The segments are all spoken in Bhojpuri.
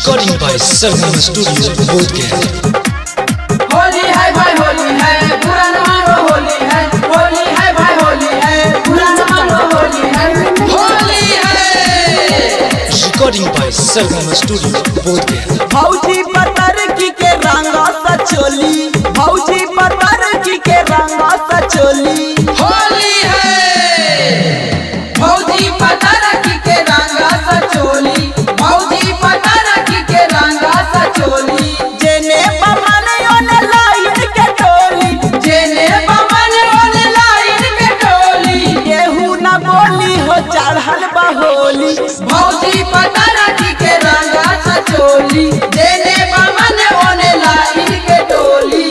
Recording by Sargama Studio, Bodhgaya. Holi है भाई होली है बुरा न मानो होली है होली है भाई होली है बुरा न मानो होली है होली है Recording by Sargama Studio, Bodhgaya. भौजी पतर की के रंग सचोली भौजी पतर की के रंग सचोली होली है भौजी पता रखी के रंगा सचोली भौजी पता रखी के रंगा सचोली जेने बमन ओने लाइन के टोली जेने बमन ओने लाइन के टोली केहू न बोली हो चढ़ल बहोली भौजी पता रखी के रंगा सचोली जेने बमन ओने लाइन के टोली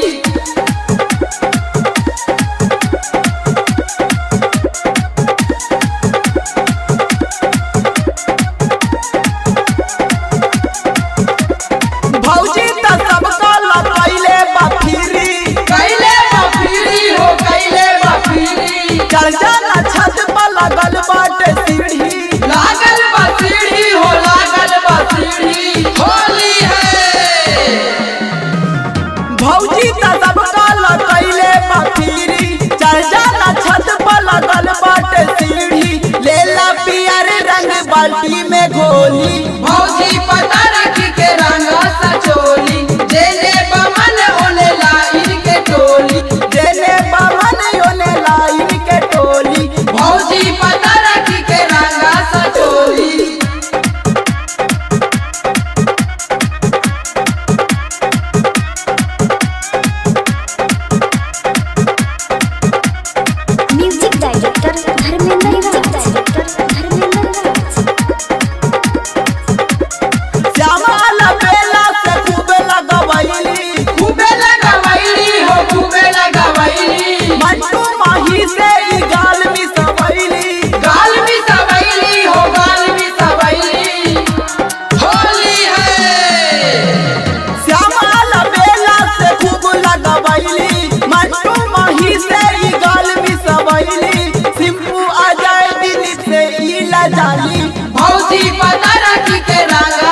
भौजी त सबका लपैले बफिरी कैले बफीरी हो कैले बफीरी चढ़ जाना छत पर लगल बाटे सीढ़ी लागल बसीढ़ी हो लागल बसीढ़ी होली है भौजी त सबका लपैले बफिरी चढ़ जाना छत पर लगल बाटे सीढ़ी लेला पियर रंग बाल्टी में घोली भौजी पता रखी के रंग सचोली जेने बमन ओने लाइन के टोली जेने बमन ओने लाइन के टोली भौजी पता रखी के रंग सचोली music director Dharmendra Raj director Dharmendra Raj श्यामाल बेला से खूब लगवैली खूबे लगवैली हो खूबे लगवैली मंटू माही से ई गाल में सवैली गाल भी सवैली हो गाल भी सवैली होली है श्यामाल बेला से खूब लगवैली मंटू माही से ई गाल में सवैली सिंपू अजय दिल से ई लजाली भौजी पता रखी के रंगा